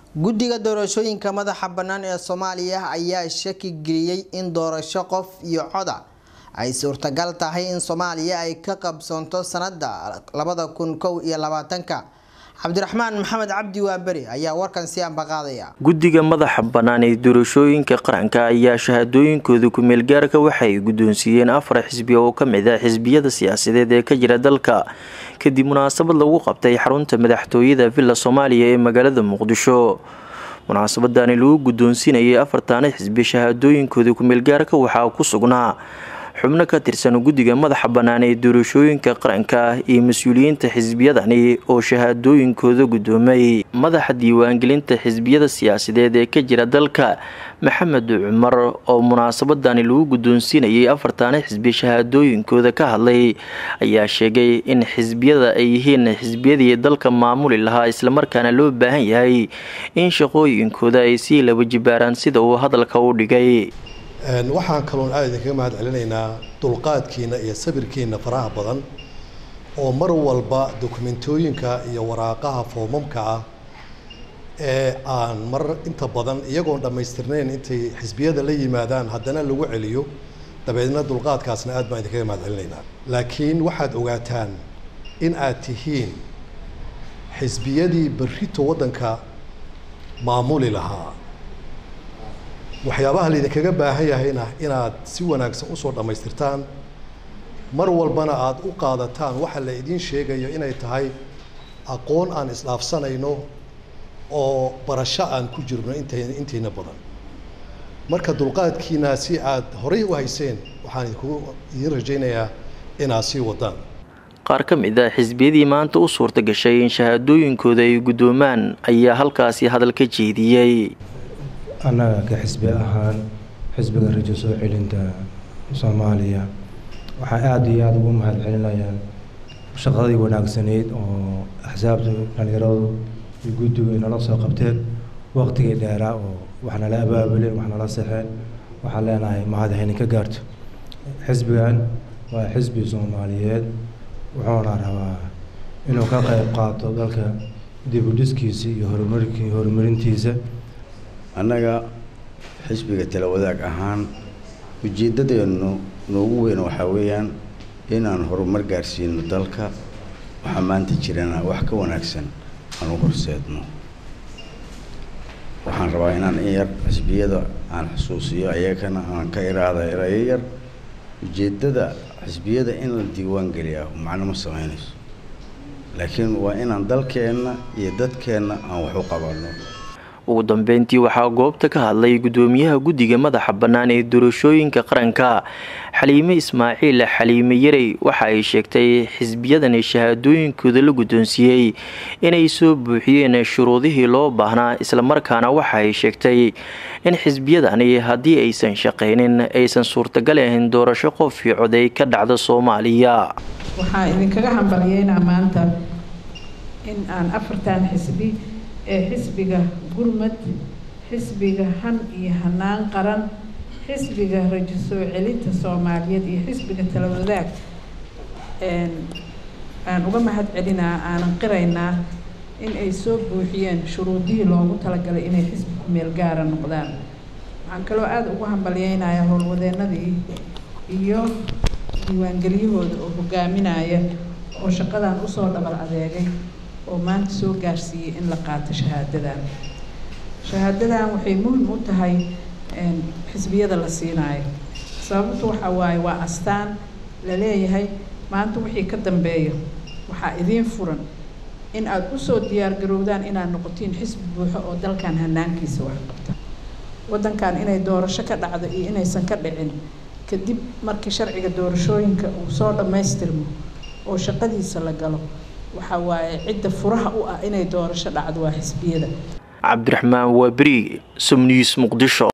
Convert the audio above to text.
guddiga doorashooyinka madaxa bannaan ee soomaaliya ayaa shaki geliyey in doorasho qof iyo coda ay suurtagal tahay in soomaaliya ay ka qabsoonto sanada labada kun kow iyo labaatanka cabdiraxmaan maxamed cabdi waaberi ayaa warkan si ambaqaadaya guddiga madaxa bannaan ee doorashooyinka qaranka ayaa shahaadooyinkooda ku-meelgaarka waxay guddoonsiiyeen afar xisbi oo ka mid ah xisbiyada siyaasadeed ee ka jira dalka kadib munaasabad lagu qabtay xarunta madaxtooyada villa soomaaliya ee magaalada muqdisho munaasabadani lagu guddoonsiinayay afartaana xisbi shahaadooyinkooda ku-meelgaarka waxaa ku sugnaa xubno ka tirsan guddiga madaxa bannaan ee doorashooyinka qaranka iyo mas-uuliyiinta xisbiyadani oo shahaadooyinkooda guddoomay madaxa diiwaangelinta xisbiyada siyaasadeed ee ka jira dalka maxamed cumar oo munaasabadani lagu guddoonsiinayay afartaana xisbi shahaadooyinkooda ka hadlay ayaa sheegay in xisbiyada ay yihiin xisbiyadii dalka maamuli lahaa islamarkaana loo baahan yahay in shaqooyinkooda ay sii laba jibaaraan sida uu hadalka u dhigay waxaan kaloon aada idinkaga mahad celinaynaa dulqaadkiina iyo sabirkiina faraha badan oo mar walba dokumentooyinka iyo waraaqaha foomamka ah ee aan mar inta badan iyagoon dhammaystirnayn intay xisbiyada la yimaadaan haddana lagu celiyo dabeedna dulqaadkaasna aad baan idinkaga mahad celinaynaa laakiin waxaad ogaataan in aad tihiin xisbiyadii berrito waddanka maamuli lahaa waxyaabaha laydinkaga baahan yahayna inaad si wanaagsan usoo dhammaystirtaan mar walbana aada u qaadataan waxa la idiin sheegayo inay tahay aqoon aan isdhaafsanayno oo barasho aan ku jirno int intiina badan marka dulqaadkiina si aad horay u hayseen waxaan idinku idiin rajaynayaa inaad sii wadaan qaar ka mid ah xisbiyadii maanta u suurta gashay in shahaadooyinkooda ay guddoomaan ayaa halkaasi hadal ka jeediyey annaga ka xisbi ahaan xisbiga rajo soo celinta soomaaliya waxaa aada iyo aada ugu mahad celinayaan shaqadii wanaagsaneyd oo axsaabta dhalinyaradu iyo guddigu ay nala soo qabteen waqtigii dheeraa oo wax nala abaabuleen wax nala sexeen waxaan leenahay mahad haynin ka gaarto xisbigan waa xisbi soomaaliyeed wuxuuna rabaa inuu ka qayb qaato dalka dibudhiskiisa iyo horumarki horumarintiisa annaga xisbiga tala wadaag ahaan ujeeddadeenu noogu weyn waxaa weeyaan inaan horumar gaarsiino dalka waxaa maanta jirana wax ka wanaagsan aan u horseedno waxaan rabaa inaan in yar xisbiyada aan xusuusiyo ayagana aan ka iraada erayo yar ujeeddada xisbiyada in la diiwaan geliyaa macno ma samaynayso laakiin waa inaan dalkeenna iyo dadkeenna aan wax u qabanno ugu dambeyntii waxaa goobta ka hadlay guddoomiyaha guddiga madaxa bannaan ee doorashooyinka qaranka xaliime ismaaciil xaliime yarey waxa ay sheegtay xisbiyadani shahaadooyinkooda la guddoonsiiyey inay soo buuxiyeen shuruudihii loo baahnaa islamarkaana waxa ay sheegtay in xisbiyadani haddii aysan shaqaynin aysan suurtagal ahayn doorasho qof io coday ka dhacda soomaaliya waxaa idinkaga hambalyeynaa maanta in aan afartan xisbi ee xisbiga gurmad xisbiga han iyo hanaan qaran xisbiga rajo soo celinta soomaaliyeed iyo xisbiga talawadaag aan uga mahad celinaa aanan qiraynaa in ay soo buuxiyeen shuruudihii loogu talagalay inay xisbi kumeel gaara noqdaan waxaan kaloo aada ugu hambalyeynayaa howlwadeenadii iyo diiwaangeliyahooda oo hogaaminaya oo shaqadan usoo dhabal adeegay oo maanta soo gaarsiiyey in la qaato shahaadadan shahaadadan waxay muhim u tahay xisbiyada la siinaayo sababtu waxa waaye waa astaan la leeyahay maanta wixii ka dambeeya waxaa idiin furan in aada usoo diyaargarowdaan inaad noqotiin xisbi buuxo oo dalkan hanaankiisa wax qabta waddankan inay doorasho ka dhacdo iyo inaysan ka dhicin kadib markii sharciga doorashooyinka uu soo dhammaystirmo oo shaqadiisa la galo waxaa waaye cidda furaha u ah inay doorasho dhacdo waa xisbiyada cabdiraxmaan waaberi somnews muqdisho